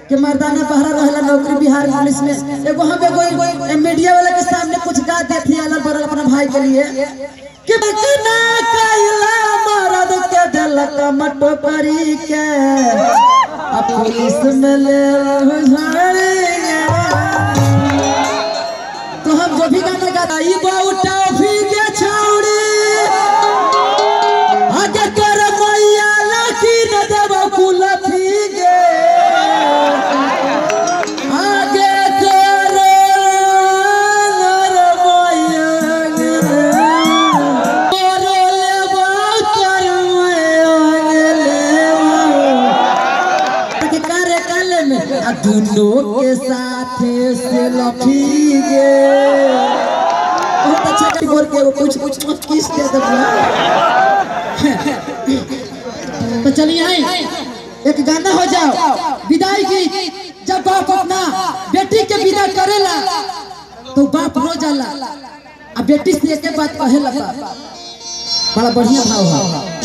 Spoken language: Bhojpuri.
कि मर्दाना बहरा रहला नौकरी बिहार पुलिस में एगो हम एगो एगो मीडिया वाला के सामने कुछ गा देती अलग बरल अपना भाई के लिए कि बकना कैला मरद के दिलक मटो करी के अब पुलिस में ले झाड़ेंगे तो हम जो भी गाना गाता ई बाऊ टॉफी के छौड़ी आगे कर मैया लकी न देव कुलफी गे आगे कर नर मैया गे कर लेबा कर मैया लेबा के करे काले में आ दोनों के साथ से लफी गे बहुत अच्छा कर बोल के वो कुछ कुछ कुछ किस दे दो तो चलिए आई एक गाना हो जाओ विदाई की जब बाप अपना बेटी के विदा करेला तो बाप रो जाला आ बेटी से एक बात कहेला बाप बड़ा बढ़िया भाव है